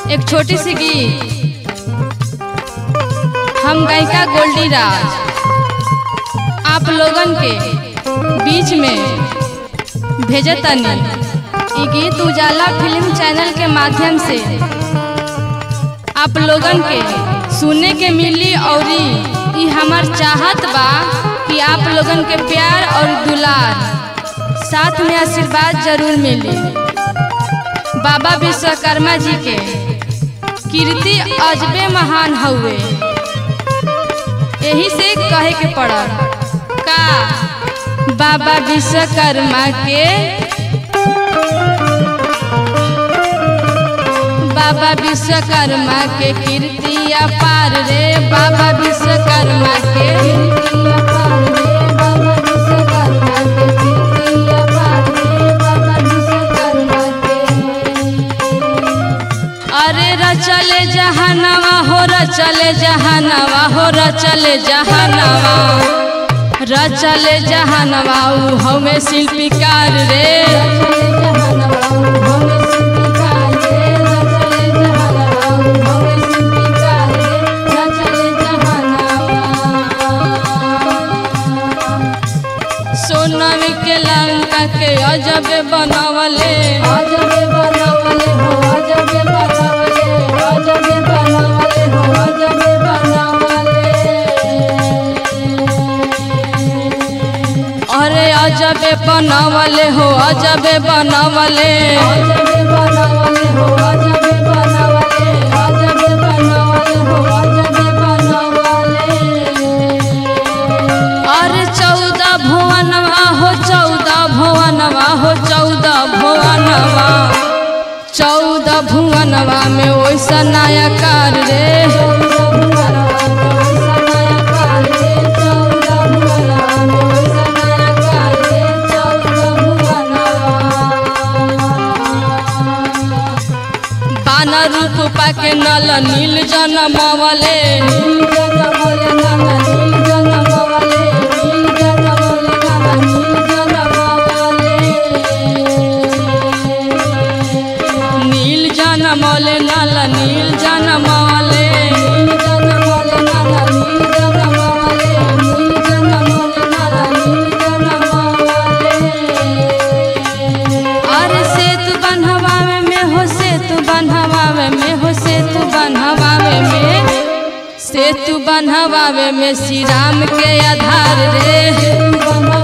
एक छोटी सी गीत हम गायिका गोल्डी राज आप लोगन के बीच में भेजतनी ई गीत उजाला फिल्म चैनल के माध्यम से आप लोगन के सुने के मिली और ई हमार चाहत बा कि आप लोगन के प्यार और दुलार साथ में आशीर्वाद जरूर मिली बाबा विश्वकर्मा जी के कीर्ति अजबे महान हउए यही से कहे के पड़ल का बाबा विश्वकर्मा के बाबा विश्वकर्मा के कीर्ति अपार रे बाबा विश्वकर्मा के कीर्ति अपार रे बाबा विश्वकर्मा के कीर्ति अपार रे बाबा विश्वकर्मा के अरे रचले जहानवा हो रचले जहानवा हो रचले जहानवा रचले जहानवा ऊ हमें शिल्पीकार रे सोनवी के लंका के अजब बनवले अजब बनवले हो अजब बनवले अजब बनवले हो अजब बनवले अरे अजब बनवले हो अजब बनवले अजब बनवले हो अजब बनवले अजब बनवले हो अजब बनवले अरे चौदह भुवनवा हो चौदह भुवनवा हो चौदह भुवनवा चौदह भुवनवा में वैसा नया कार रे बानर रूप पाके नल नील जनमवले नील जनमवले नल नील जनमवले नील जनमवले नल नील जनमवले नील जनमवले नल नील जनमवले नील जनमवले नल नील जनमवले नील जनमवले नल नील जनमवले अरे सेतु बनहवावे में हो सेतु बनहवावे में हो सेतु बनहवावे में सेतु बनहवावे में श्री राम के आधार रे